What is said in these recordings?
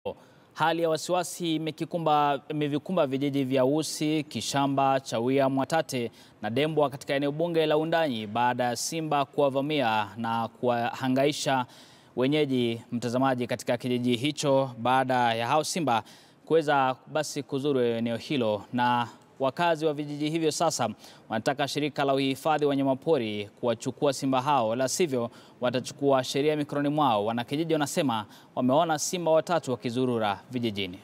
Hali ya wasiwasi imekikumba imevikumba vijiji vya Usi, Kishamba, Chawia, Mwatate na Dembwa katika eneo bunge la Wundanyi baada ya simba kuwavamia na kuwahangaisha wenyeji, mtazamaji, katika kijiji hicho baada ya hao simba kuweza basi kuzuru eneo hilo na wakazi wa vijiji hivyo sasa wanataka shirika la uhifadhi wa wanyamapori kuwachukua simba hao, la sivyo watachukua sheria mikononi mwao. Wanakijiji wanasema wameona simba watatu wakizurura vijijini.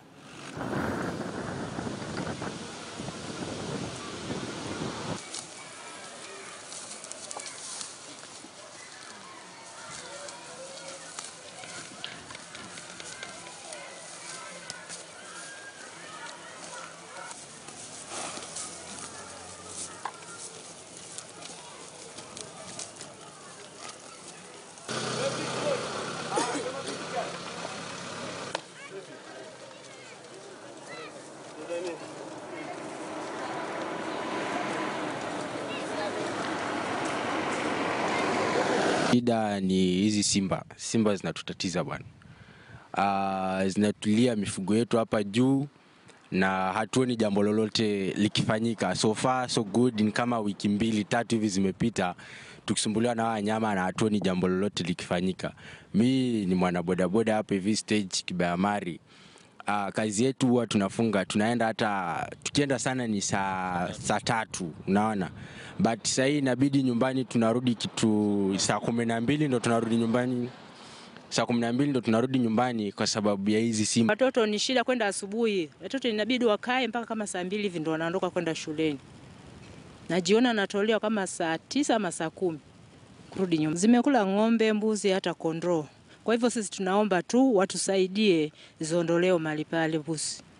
Shida ni hizi simba. Simba zinatutatiza bwana. Uh, zinatulia mifugo yetu hapa juu na hatuoni jambo lolote likifanyika. So far so good, ni kama wiki mbili tatu hivi zimepita tukisumbuliwa na wanyama na hatuoni jambo lolote likifanyika. Mi ni mwana bodaboda hapa hivi stage Kibayamari. Uh, kazi yetu huwa tunafunga, tunaenda hata tukienda sana ni saa saa tatu, unaona, but saa hii inabidi nyumbani tunarudi kitu saa kumi na mbili ndo tunarudi nyumbani, saa kumi na mbili ndo tunarudi nyumbani kwa sababu ya hizi simba. Watoto ni shida kwenda asubuhi, watoto inabidi wakae mpaka kama saa mbili hivi ndo wanaondoka kwenda shuleni, najiona natolewa kama saa tisa ama saa kumi kurudi nyumbani. Zimekula ng'ombe, mbuzi, hata kondoo. Kwa hivyo sisi tunaomba tu watusaidie ziondolewe mahali pale Busi.